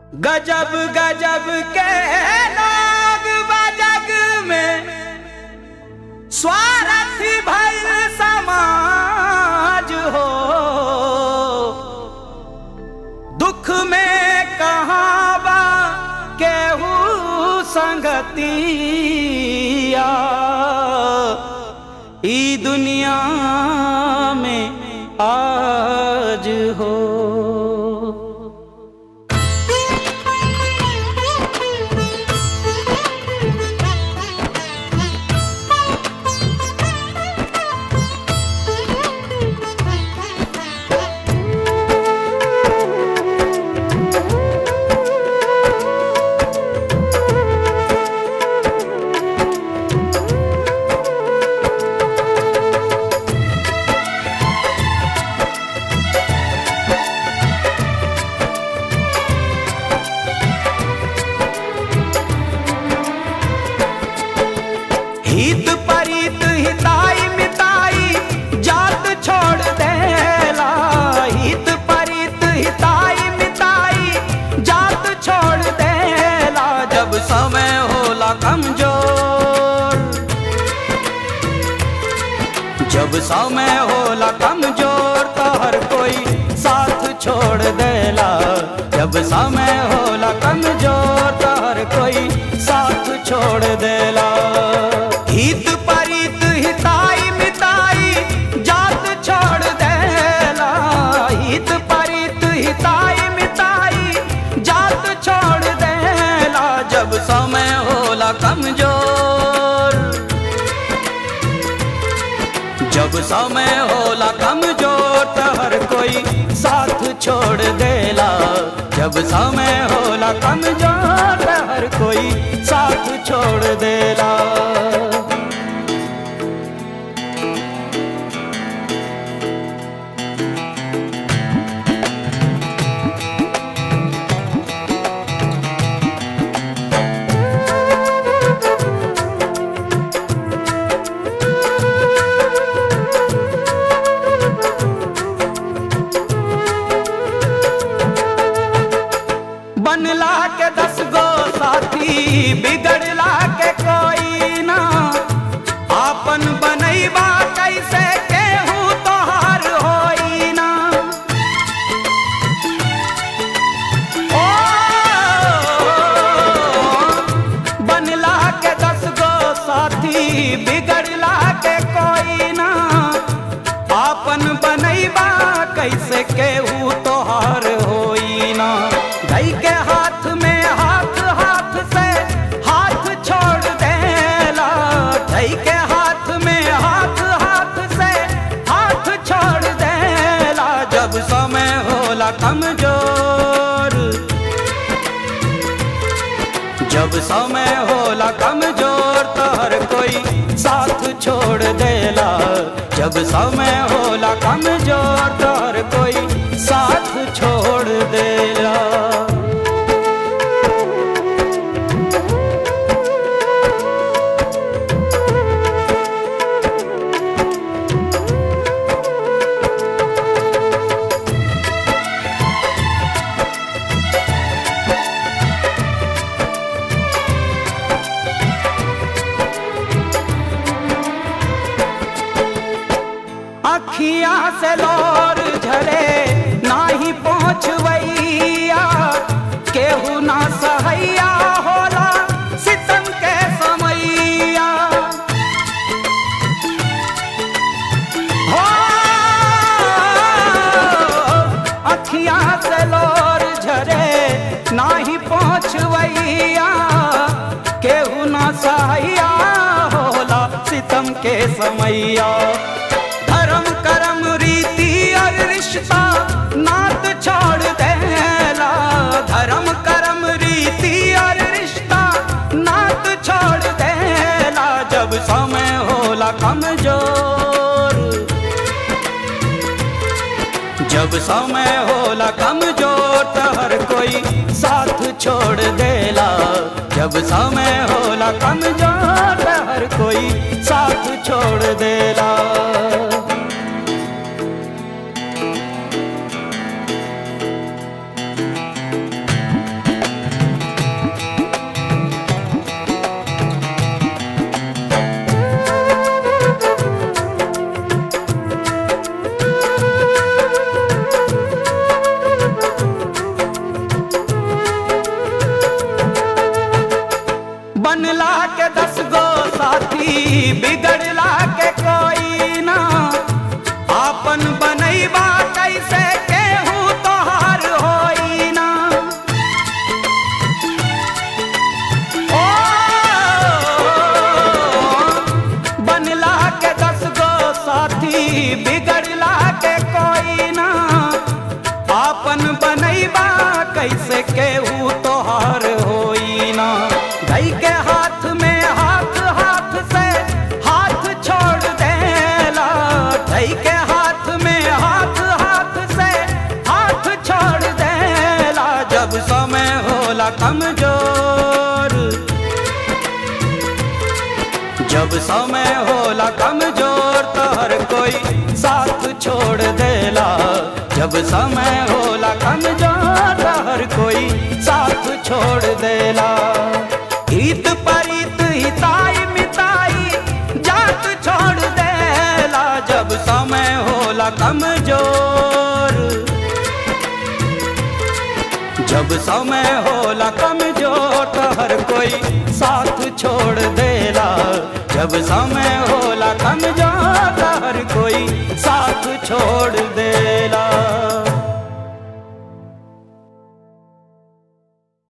गजब गजब के लोग बजग में स्वार्थी भइल समाज हो दुख में कहाँ बा केहू संगतिया ई दुनिया में आज हो हित परित हिताई मिताई जात छोड़ देला हित परित हिताई मिताई जात छोड़ देला जब समय होला कमजोर जब समय होला कमजोर तो हर कोई साथ छोड़ देला जब समय होला कमजोर तो हर कोई साथ छोड़ देला हित परित हिताई मिताई जात छोड़ देला हित परित हिताई मिताई जात छोड़ देला जब समय होला कमजोर जब समय होला कमजोर तो हर कोई साथ छोड़ देला जब समय होला कमजोर तो हर कोई साथ छोड़ देला बनला के दस गो साथी बिगड़ला के कोई ना आपन बनैबा कैसे केहू तोहार होई ना ओ बनला के दस गो साथी बिगड़ला के कोई ना आपन बनैबा कैसे केहू तोहार होई ना धई के हाथ में हाथ हाथ से हाथ छोड़ देला धई के हाथ में हाथ हाथ से हाथ छोड़ देला जब समय होला कमजोर जब समय होला कमजोर तो हर कोई साथ छोड़ देला जब समय होला कमजोर तो हर कोई साथ छोड़ देला अखिया से लोर झरे नाही पहुँचवैया केहू ना सहैया होला सितम के समैया हो अखिया से लोर झरे नाही पहुँचवैया केहू ना सहैया होला सितम के समैया धर्म कर्म रीति और रिश्ता नात छोड़ देला धर्म कर्म रीति और रिश्ता नात छोड़ देला जब समय होला कमजोर जब समय होला कमजोर तो हर कोई साथ छोड़ देला जब समय होला कमजोर तो हर कोई साथ छोड़ देला केहू तोहार होई ना धई के हाथ में हाथ हाथ से हाथ छोड़ देला धई के हाथ में हाथ हाथ से हाथ छोड़ देला जब समय होला कमजोर जब समय होला कमजोर तो हर कोई साथ छोड़ देला जब समय होला कमजोर तो हर कोई साथ छोड़ देला हित परित हिताई मिताई जात छोड़ देला जब समय होला कमजोर जब समय होला कमजोर तो हर कोई साथ छोड़ देला जब समय होला कमजोर तो हर कोई साथ छोड़ देला